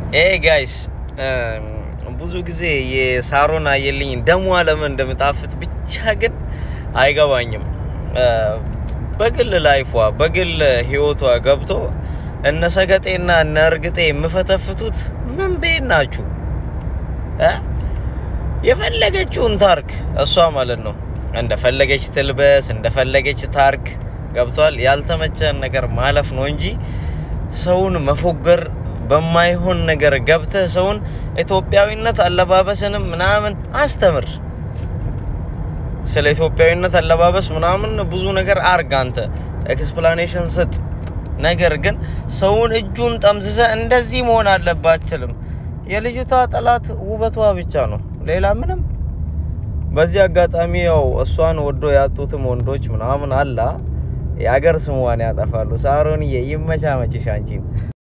ኤ ጋይስ ብዙ ጊዜ የሳሮን አየልኝ ደሟ ለምን እንደምጣፍጥ ብቻ ግን አይገባኝም። በግል ላይፏ በግል ህይወቷ ገብቶ እነ ሰገጤና እነ እርግጤ የምፈተፍቱት ምን ቤት ናችሁ? የፈለገችውን ታርክ እሷ ማለት ነው። እንደፈለገች ትልበስ፣ እንደፈለገች ታርክ። ገብቷል። ያልተመቸን ነገር ማለፍ ነው እንጂ ሰውን መፎገር በማይሆን ነገር ገብተህ ሰውን ኢትዮጵያዊነት አለባበስንም ምናምን አስተምር። ስለ ኢትዮጵያዊነት አለባበስ ምናምን ብዙ ነገር አርግ፣ አንተ ኤክስፕላኔሽን ስጥ። ነገር ግን ሰውን እጁን ጠምዝዘ እንደዚህ መሆን አለብህ አትልም። የልጅቷ ጠላት ውበቷ ብቻ ነው፣ ሌላ ምንም። በዚህ አጋጣሚ ያው እሷን ወዶ ያጡትም ወንዶች ምናምን አላ የአገር ስሟን ያጠፋሉ። ሳሮንዬ ይመቻመችሽ አንቺን